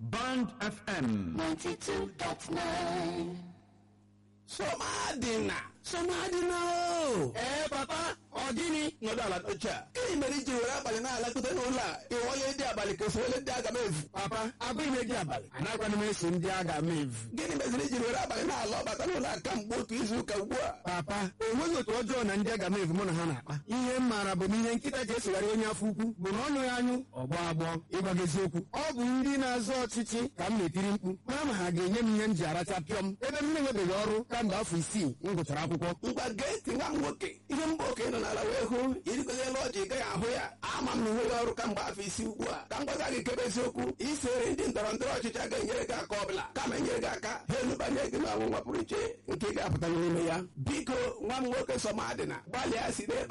Band FM 92.9. Somadina Somadina o ee papa ọ gịnị nọdụ ala n'oche a gịnị mere iji were abalị na-alakụta n'ụlọ a ịwọnye ndị abalị ka osowele ndị aga m efu papa abụghị m eji abalị anakwana m eso ndị agha m evu gịnị meziri iji were abalị na-ala ọbata n'ụlọ a kamgbe otu izu ụka ugbu a papa enweghị otu ọjọọ na ndị aga m evu mụ na ha na-akpa ihe m maara bụ na ihe nkịta ji esogharị onye afọ ukwu bụ na ọnụ ya anyụ ọgbọ agbọ ịgwa gị eziokwu ọ bụ ndị na-azọ ọchịchị ka m na-etiri mkpu mara ma ha ga-enye m ihe m ji aracha pịọm ebe m na-enwebeghị ọrụ kamgbe afọ isii m gụchara akwụkwọ ngwa gee ntị nwa m nwoke ihe mba okenye nọ n'ala wee hụ irigoziela ọjị ị gaghị ahụ ya ama m na enweghị ọrụ kamgbe afọ isi ugbu a ka m gwaza gị kebe eziokwu isere ndị ndọrọ ndọrọ ọchịchị agaghị enyere gị aka ọbụla kama enyere gị aka ha elubanye gị n'ọnwụnwa pụrụ iche nke ị ga-apụta n'ime ya biko nwa m nwoke Somadina gbalịa si n'ebe